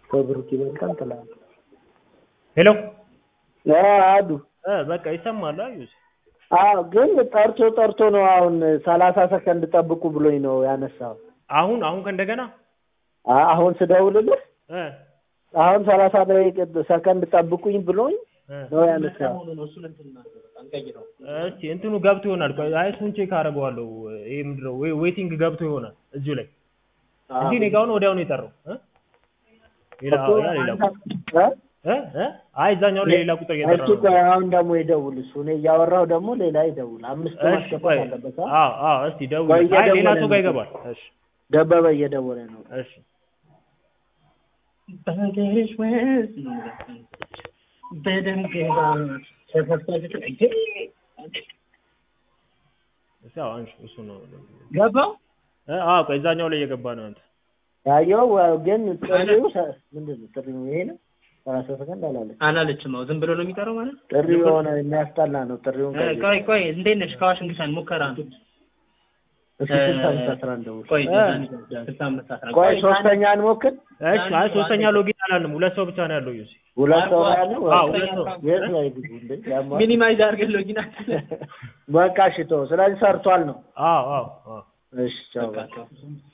ከብሩክ ይበልጣል ትላለህ። ሄሎ አዱ እ በቃ ይሰማል። አዩስ አዎ፣ ግን ጠርቶ ጠርቶ ነው አሁን ሰላሳ ሰከንድ ጠብቁ ብሎኝ ነው ያነሳው። አሁን አሁን ከእንደገና አ- አሁን ስደውልልህ እ አሁን ሰላሳ ደቂቃ ሰከንድ ጠብቁኝ ብሎኝ እ ነው ያነሳው። እስቲ እንትኑ ገብቶ ይሆናል። ቆይ አይ እሱን ቼክ አደርገዋለሁ። ይሄ ምንድን ነው ዌ- ዌቲንግ ገብቶ ይሆናል እዚሁ ላይ እንጂ እኔ ጋር አሁን ወዲያው ነው የጠራው እ ሌላ እኮ ያ ሌላ እ? እ እ አይ እዛኛው ላይ ሌላ ቁጥር እየጠራ እስኪ ነው። ቆይ አሁን ደግሞ ይደውል እሱ። እኔ እያወራሁ ደግሞ ሌላ ይደውል። አምስት እሺ ማስገባት ቆይ አለበት። አ? አዎ አዎ እስቲ ደውል። ቆይ አይ ሌላ እየደወለ ሰው ጋር ነው። ይገባል። እሺ ደበበ እየደወለ ነው። እሺ በሀገርሽ ውስጥ በደንብ እሺ አዎ አንሺ እሱ ነው ገባው እ አዎ ቆይ እዛኛው ላይ እየገባ ነው አንተ ያየው ዋ- ግን ጥሪው ሰ- ምንድን ነው ጥሪው? ይሄ ነው ሰላሳ ሰከንድ አላለች። አላለችም። ነው ዝም ብሎ ነው የሚጠራው ማለት ጥሪው የሆነ የሚያስጠላ ነው። ጥሪውን እ፣ ቀይር። ቆይ ቆይ እንዴት ነሽ? ከዋሽንግተን ሙከራ ነው። እስኪ ስልሳ አምስት አስራ አንድ ደውል። ቆይ እ። ስልሳ አምስት አስራ ቆይ ቆይ ሶስተኛ እንሞክር። እሺ አይ ሶስተኛ ሎጊን አላልንም። ሁለት ሰው ብቻ ነው ያለው ዩሲ ሁለት ሰው ነው ያለው። አዎ ሁለት ሰው የት ላይ ግቡ እንዴ? ያሟል። ሚኒማይዝ አድርገን ሎጊን በቃ ሽቶ ስለዚህ ሰርቷል ነው። አዎ አዎ አዎ እሺ ቻው። በቃ። አድርገን